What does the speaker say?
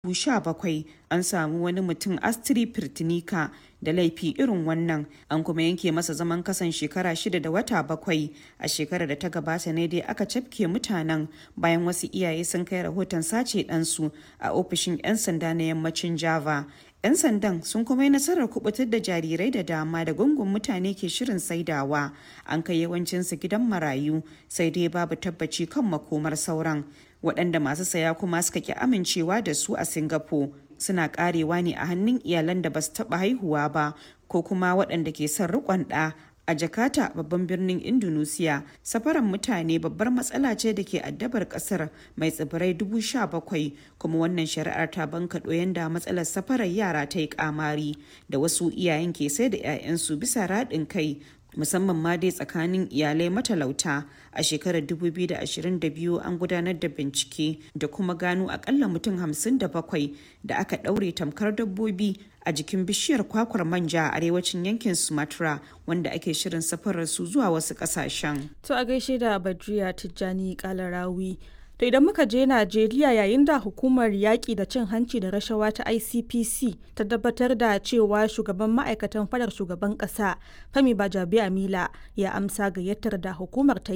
2017 an samu wani mutum Astrid Pirtinika da laifi irin wannan an kuma yanke masa zaman kasan shekara shida da wata bakwai a shekarar da ta gabata ne dai aka cafke mutanen bayan wasu iyaye sun kai rahoton sace ɗansu a ofishin 'yan sanda na yammacin Java. 'yan sandan sun kuma yi nasarar kubutar da jarirai da dama da gungun mutane ke shirin saidawa an kai yawancinsu gidan marayu sai dai babu tabbaci kan makomar sauran waɗanda masu saya kuma suka ki amincewa da su a singapore suna karewa ne a hannun iyalan da ba su taɓa haihuwa ba ko kuma waɗanda ke son riƙon ɗa a jakarta babban birnin indonesia safaran mutane babbar matsala ce da ke addabar kasar mai tsibirai dubu sha bakwai kuma wannan shari'ar ta bankaɗo yanda matsalar safarar yara ta yi kamari da wasu iyayen ke sai da 'ya'yansu bisa raɗin kai musamman ma dai tsakanin iyalai matalauta a shekarar 2022 an gudanar da bincike da kuma gano akalla mutum 57 da aka ɗaure tamkar dabbobi a jikin bishiyar kwakwar manja a arewacin yankin sumatra wanda ake shirin safarar su zuwa wasu ƙasashen. to a gaishe da badriya tijjani kalarawi To idan muka je Najeriya yayin da hukumar yaƙi da cin hanci da rashawa ta ICPC ta tabbatar da cewa shugaban ma'aikatan fadar shugaban ƙasa Femi Bajabiamila ya amsa gayyatar da hukumar ta